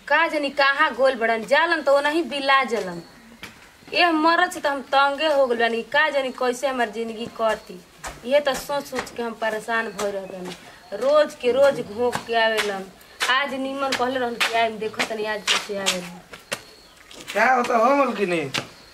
का जानी कहाँ गोल बड़न जालन तो नहीं बिला जलन ये मरद से तो हम तंगे हो गल बानी का जानी कैसे हमार जिंदगी कटी ये तो सोच सोच के हम परेशान भइल रहनी रोज के रोज घोंक के आवेलन आज नीमन कहले रहन कि आइम देखो तनी आज कैसे आवेलन क्या होता हो मलकिनी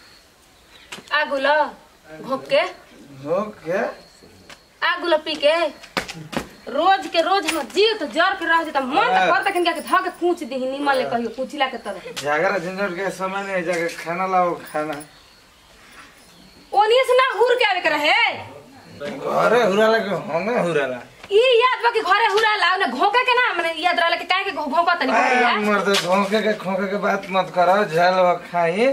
आगुलो घोंक के हो क्या आगुलो पी के रोज के रोज हम जीव तो जर के रह जाता मन तो करता कि के ध के कूच दी नीमन ले कहियो कुचिला के तरह झगड़ा झंझट के समय नहीं है जाके खाना लाओ खाना ओनिए से ना हुर के आवे के रहे घरे हुराला के हमें हुराला ई याद बा कि घरे हुरा लाव ना घोंका के ना मने याद रहला कि काहे के घो- घोंका तनी आ, बढ़िया मर्द घोंके के खोंके के बात मत करो झल व खाई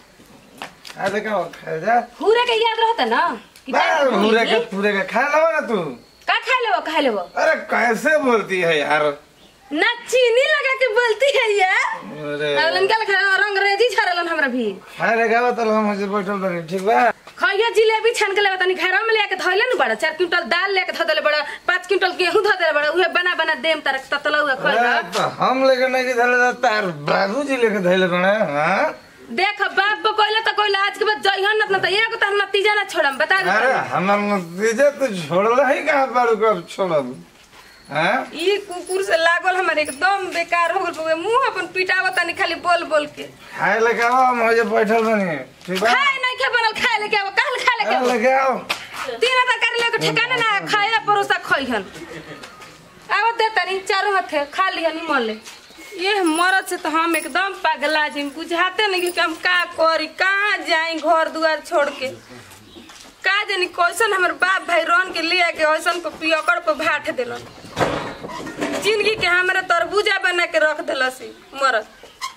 आ देखा वो खा जा हुरे के याद रहता ना कि बा, काहे के हुरे के घोंकी? पूरे के खा लो ना तू का खा लेबो खा लेबो अरे कैसे बोलती है यार ना चीनी लगा के बोलती है ये अरे अगलन का लखा रंग रेजी छरलन हमरा भी खाए रे गावा तो हम ऐसे बैठल बनी ठीक बा खइया जिलेबी छान के लेबा तनी घर में लेके धइले न बड़ा चार क्विंटल दाल लेके ध देले बड़ा पाँच क्विंटल गेहूं ध देले बड़ा उहे बना बना देम तार ततला हुआ खइला अरे तो हम लेके नहीं के धैले तार बाबूजी लेके धैले कौन हां देख बाप को कोइला त कोइला आज के बाद जइहन न त एगो त नतीजा ना छोड़म बता दे अरे हमार नतीजा तो छोड़ला ही कहाँ बाड़ू को अब छोड़ब हाँ ई कुकुर से लागल हमर एकदम बेकार हो गल बउए मुंह अपन पिटावा तनी खाली बोल बोल के खाए लेके आओ हम हजे बैठल बनी ठीक बा खाए नहीं के बनल खाए लेके आव काल खाए लेके अरे आव लेके आओ तीन हजार कर लेके ठिकाना ना खाए परोसा खइहन आव दे तनी चारों हाथे खा लिहन मन ले ये मरद से तो हम एकदम पगला जी बुझाते नहीं कि हम का करी कहाँ जाई घर दुआर छोड़ के का जानी कैसन हमर बाप भाई रन के लिया के ऐसन को पियकड़ पे भाट दिलन जिंदगी के हमरा तरबूजा बना के रख दिलसी मरद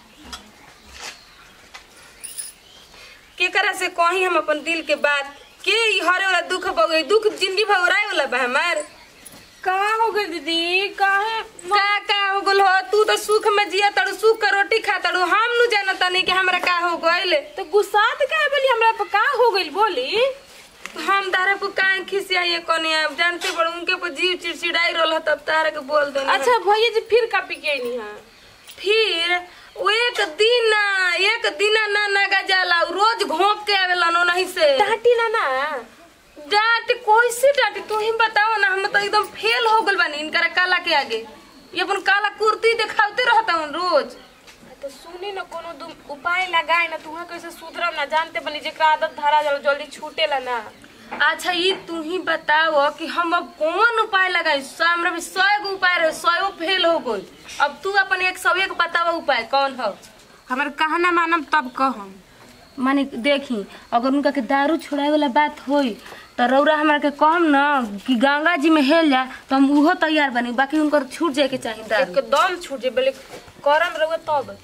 केकरा से कही हम अपन दिल के बात के ई हरे वाला दुख बगे दुख जिंदगी भर वाला बा हमार कहाँ हो गई दीदी काहे का का हो गल हो तू तो सुख में जिया तड़ू सुख का रोटी खा तड़ू हम नु जानता नहीं कि हमरा का हो गइल तो गुस्सात काहे बोली हमरा पर का हो गई बोली हम तारा को काहे खिसिया ये कोनी अब जानते बड़ उनके पर जीव चिड़चिड़ाई रहल तब तारा के बोल दे अच्छा भैया जी फिर का पी के आईनी है फिर वो एक दिन ना एक दिन ना नगा जाला उ रोज घोंक के आवेला नो नहीं से डांटी ना ना डांट कैसे डांटी तू ही बताओ ना हम तो एकदम फेल हो गल बानी इनकर काला के आगे ये अपन काला कुर्ती दिखाते रहता हूँ रोज तो सुनी ना कोनो दुम उपाय लगाए ना तुहा कैसे सुधरम ना जानते बनी जेकरा आदत धरा जाला जल्दी छूटेला ना अच्छा ये तू ही बताओ कि हम अब कौन उपाय लगाई सौ हमरा भी सौ गो उपाय रहे सौ फेल हो गई अब तू अपन एक सौ एक बतावा उपाय कौन हो हमारे कहना मानम तब कहम माने देखी अगर उनका के दारू छोड़ाए वाला बात होई तो रौरा हमरा के कहम ना कि गंगा जी में हेल जा तो हम उहो तैयार बनी बाकी उनकर छूट जाए के चाहिए दारू एकदम छूट जे बोले करम रहुए तब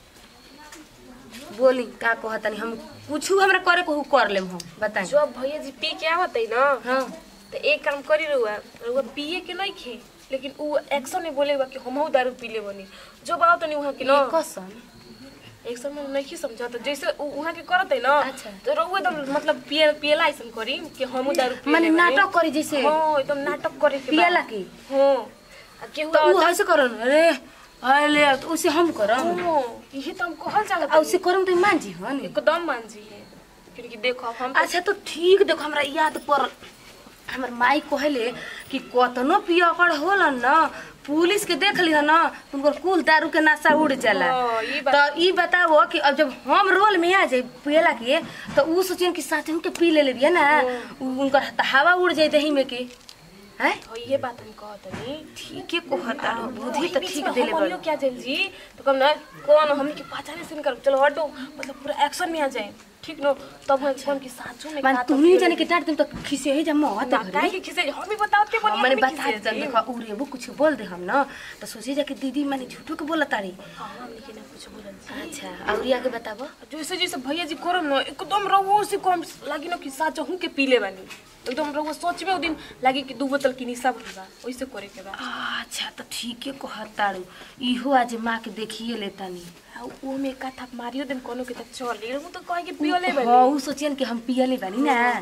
बोली का कहतनी हम कुछ हमरा करे को कर लेम हम बताई जब भैया जी पी के आवत है ना हाँ तो एक काम करी रहुआ रहुआ पिए के नहीं खे लेकिन उ एक्शन में बोलेगा कि हमहू दारू पी ले बनी जब आओ तनी वहाँ के ना कसम एक्शन में नहीं समझा तो जैसे उ वहाँ के करत है ना अच्छा। तो रहुआ एकदम मतलब पिए पिएला ऐसा करी कि हमहू दारू पी माने ले बनी। नाटक करी जैसे हाँ एकदम नाटक करे के बा। पियला की हाँ आ केहू तो उ आवता- ऐसे करन अरे अरे तो उसे हम करम हाँ, यही तो हम कहल चाहत आ उसे करम तो मान जी हन एकदम मान जी है क्योंकि देखो अब हम अच्छा तो ठीक देखो हमरा याद पड़ल हमर माई कहले कि कतनो पियकड़ होलन न पुलिस के देख लिह न तो उनकर कुल दारू के नशा उड़ जाला हाँ, ई बात- तो ई बताओ कि अब जब हम रोल में आ जाए पियला के तो उ सोचियन कि साथे के पी ले लेबिया ना उ- उनकर त हवा उड़ जाए दही में के हैं हाँ, ये बात हम कहत नहीं ठीक है कहता बुद्धि तो ठीक देले हम बड़ क्या जाए जी तो कम ना कौन हमने की पहचाने से कर चलो हटो मतलब पूरा एक्शन में आ जाए ठीक नो तब हम कौन की साचो में मान का तुम नहीं जाने के डांट तुम तो खिसे ही जम मत ना काहे के खिसे हम भी बताते हाँ, बनी मैंने हम भी बता खिसे देता जी। देखो उरे वो कुछ बोल दे हम ना तो सोचे जा कि दीदी माने झूठो के बोला तारी हाँ, हमने के ना कुछ बोलन जी। अच्छा और आगे बताबो जैसे जैसे भैया जी करम न एकदम रहो से कम लागी न कि साचो हूं के पीले बानी एकदम रहो सोच में ओ दिन लागी कि दू बोतल की निशा भइल बा वैसे करे के बा अच्छा तो ठीक है कहताड़ू इहो आज माँ के देखिए लेतानी आ ओ में का था मारियो दिन कोनो के त चल ले हूं तो कहे कि पियो ले हाँ उ सोचियन कि हम पियले बानी ना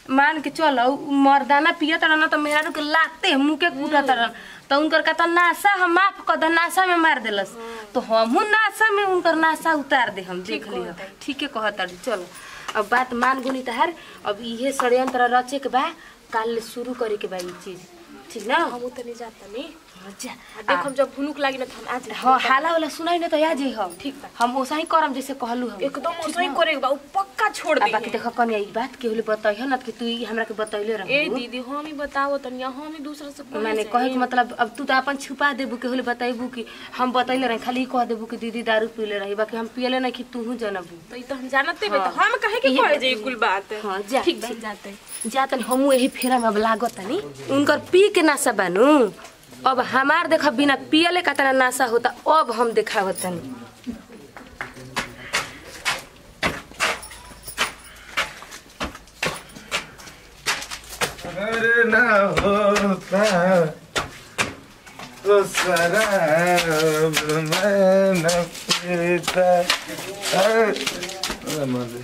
मान के चल मर्दाना पियत रहन तो मेहरारू के लाते मुंह के कूटत रहन तो उनकर कहता नासा हम माफ कर दे नासा में मार देलस तो हमहू नासा में उनकर नासा उतार दे हम देख लियो ठीक है कहत तारी चलो अब बात मान गुनी तहार अब इहे षड्यंत्र रचे के बा काल ले शुरू करे के बा ई चीज ठीक ना हम उतने जाता नहीं जा देख हम जब भुनुक लागी ना तो हम आज हाँ हाला वाला सुनाई ना तो याद है हम ठीक बा। हम ओसा ही करम जैसे कहलू हम एकदम ओसही करे के बा उ पक्का छोड़ आ दे बाकी देखो कन्या ई बात के होले बताइह ना कि तू ई हमरा के बतैले रह ए दीदी हम ही बताओ तनी हम ही दूसरा से बोले मैंने से। कहे के मतलब अब तू तो अपन छुपा देबू के होले बताइबू कि हम बतैले रही खाली ई कह देबू कि दीदी दारू पीले रही बाकी हम पियले नहीं कि तू जनबू तो ई तो हम जानते बे हाँ। तो हम कहे के इहे कहे जे कुल बात हाँ जा ठीक बा जाते जा तनी हमू यही फेरा में अब लागत तनी उनकर पी के नासा बानू अब हमार देखा बिना पियले का तना नासा होता अब हम देखावत तनी अरे ना होता तो शराब मैं न पीता अरे मरे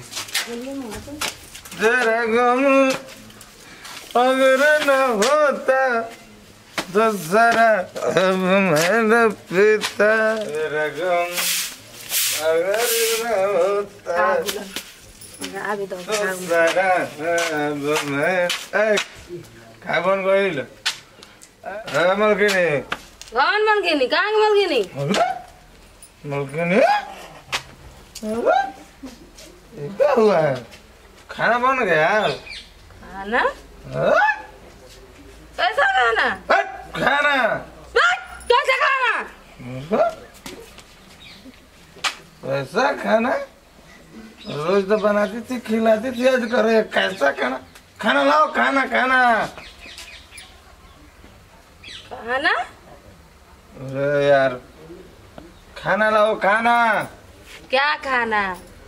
जरा गम अगर न होता तो शराब मैं न पीता जरा गम अगर न होता आबे दो तो शराब मैं ए, काय बन गइल मलकिनी कौन मन गेनी कहाँ मन गेनी मलकिनी ये क्या हुआ है खाना बन गया खाना हाँ? कैसा खाना हट, खाना हट, कैसा खाना ऐसा खाना रोज तो बनाती थी खिलाती थी आज करे कैसा खाना खाना लाओ खाना खाना खाना अरे यार खाना लाओ खाना क्या खाना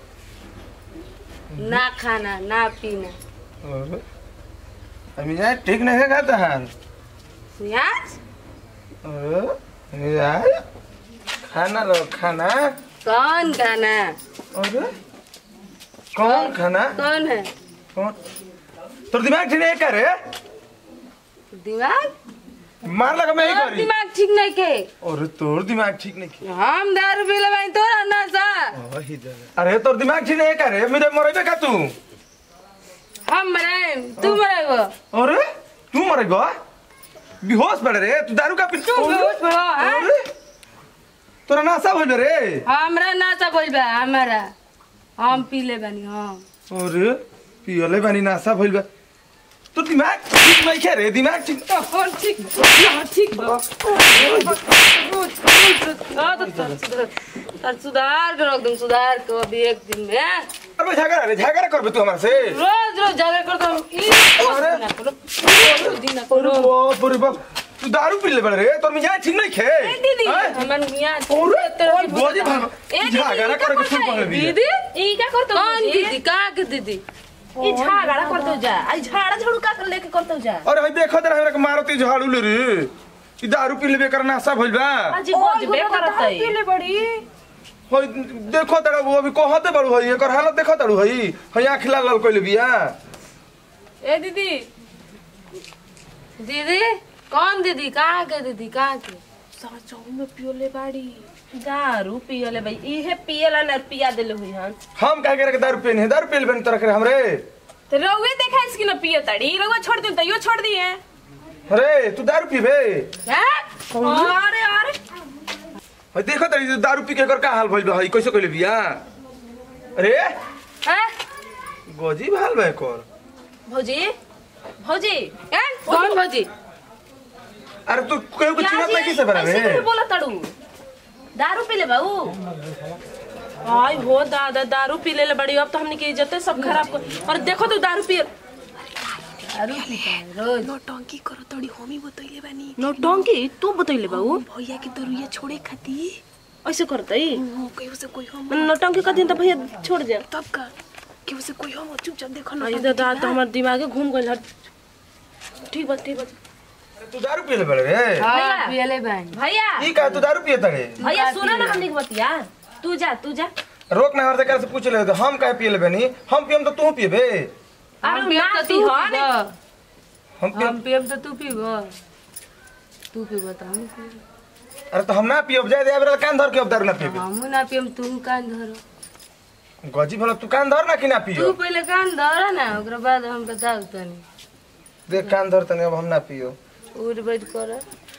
ना खाना ना पीना अरे, अभी यार ठीक नहीं है खाता हाल प्याज अरे, यार खाना लो खाना कौन खाना अरे कौन खाना कौन है कौन तोर दिमाग ठीक नहीं करे दिमाग मार लगा मैं ही तोर करी दिमाग ठीक नहीं के अरे तोर दिमाग ठीक नहीं किया हम दारू पी लेबाई तोरा ना सा अरे तोर दिमाग ठीक नहीं करे मेरे मरेबे का तू हम मरे तू मरेगो अरे तू मरेगो बेहोश पड़े रे तू दारू का पी तू बेहोश पड़ो, हाँ? अरे तोरा नासा भइल रे हमरा नाचा बोल बा हमारा हम पी ले बानी हम अरे पियले बानी नासा भइल बा तो दिमाग ठीक नहीं क्या रे दिमाग ठीक और ठीक हाँ, ठीक बा हाँ, तो तर सुधार तर सुधार के रख दूँ सुधार के अभी एक दिन में अरे झगड़ा रे झगड़ा करबे तू हमारे से रोज रोज झगड़ा करता हूँ ई अरे। ना करो रोज दिन ना अरे करो बाप रे बाप तू दारू पी ले बड़े रे तोर मिजाज ठीक नहीं खे ए दीदी हैं? हमन मियां अरे तेरा ओए गोदी भाग ए दीदी, झगड़ा ई करे का के शुरू कर दी दीदी ई का करतो कौन दीदी कहाँ के दीदी ई झाड़ा करतो जा आई झाड़ा झाड़ू का कर लेके करतो जा अरे भाई देखो तेरा हमरा के मारती झाड़ू ले रे ई दारू पी लेबे कर नासा भइल बा आज बजबे करत है पीले बड़ी होय देखो तेरा वो अभी कहते बड़ू भाई एकर हालत देखो तारू भाई हई आँख लाल लाल कइले बिया ए दीदी दीदी कौन दीदी कहाँ के दीदी कहाँ के साचो में पियोले बाड़ी दारू पियोले भाई इहे पियला न पिया देले हुई हन हम कह के दारू पीने हैं दारू पी लेबे तरह करे हमरे तो रउए देखा इसकी न पियो तड़ी रउआ छोड़ दिल तो यो छोड़ दिए अरे तू दारू पीबे हैं? अरे अरे हई देखो तेरी जे दारू पी के एकर का हाल भइल बा हई कैसे कइले बिया अरे हैं? गजीब हाल बा एकर भौजी भौजी हैं? कौन भौजी अरे तू केहू के चिन्हत नहीं किसे बना ऐसे रे नहीं बोला तड़ू दारू पी ले बाऊ आई हो दादा दारू पी ले बड़ी अब तो हमने की इज्जत सब खराब कर और देखो तू दारू पी दारू पीता है रोज नौटंकी करो तड़ी हमी बतैले बानी नौटंकी तू बतैले बाऊ भैया के दरुया छोड़े खाती ऐसे करतई केहू से कोई हम नौटंकी कर दिन तो भैया छोड़ दे तब का केहू से कोई हम चुपचाप देखो ना आई दादा तो हमार दिमागे घूम गइल हट ठीक बा ठीक बा तू दारू पी ले बड़े रे हाँ भैया। पियले बहन भैया ई का तू दारू पिए तड़े भैया सुना ना हमने की बतिया तू जा तू जा रोक ना हर से से पूछ ले तो हम काहे पी लेबे नी हम पियम तो तू पिएबे हम अरे पियब ना तो तू पिहन। पीब हम पियब हम पियब तो तू पीब तू पीब तो हम पीब अरे तो हम ना पियब जाए दे बेरा कान धर के अब दारू ना पियब हमू ना पियब तू कान धर गजी भला तू कान धर ना कि ना तू पियो पहले कान धर ना ओकरा बाद हम बताऊ तनी देख कान धर तने अब हम ना पियो उठ बैठ कर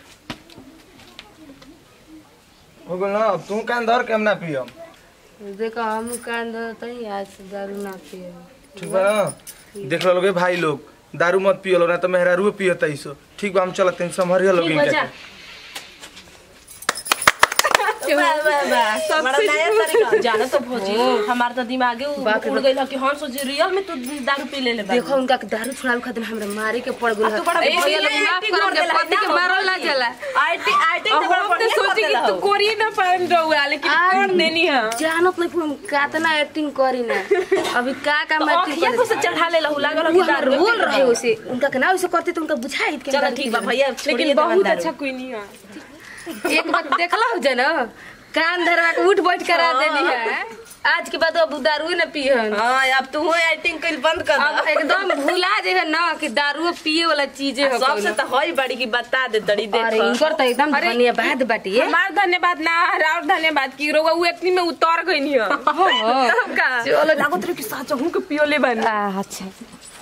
हो गेल ना अब तू कान धर के हम ना पियब देखो हम कान धर तनी आज से दारू ना पियब ठीक बा ना देख लोगे भाई लोग दारू मत पियो लो ना तो मेहरारू पियो तैसो ठीक बा हम चलत हैं संभरिया लोग ठीक बा, जा। बड़ा नया तरीका जाना तो भौजी हमार तो दिमागे उ- उड़ गइल ह कि हम सोचे रियल में तू दारू पी लेले बा देखो उनका के दारू छुड़ावे खातिर हमरा मारे के पड़ गेल आ, तू बड़ा ए, बढ़िया लोग माफ acting करम कर के देला, पति के ना मारल ना भौजी। जाला आईटी आईटी तो बड़ा हम तो बढ़िया सोचे कर कि देला तू हो। कोरिए ना पाएम रहुआ लेकिन कर देनी है जानत नहीं पूरा कातना एक्टिंग करी ना अभी का का तो मैं अखिया को से चढ़ा लेला हु लागल हो कि दारू रोल रहे उसे उनका के ना उसे करते तो उनका बुझाई के चलो ठीक बा भैया छोड़िए लेकिन देवन बहुत दारू। अच्छा कोई नहीं है एक बात देखला हो ना कान धरवा के उठ बैठ करा देनी है आज के बाद अब दारू न पियन हां अब तू एक्टिंग कइल बंद कर अब दे एकदम भुला जे है ना कि दारू पिए वाला चीज है सबसे तो होई बड़ी की बता दे तड़ी देख अरे इनकर तो एकदम धन्यवाद बाटी हमार धन्यवाद ना और धन्यवाद की रहुआ वो एक्टिंग में उतर गई नहीं है हो चलो लागत रहे कि साचा हूं के पियो ले बन अच्छा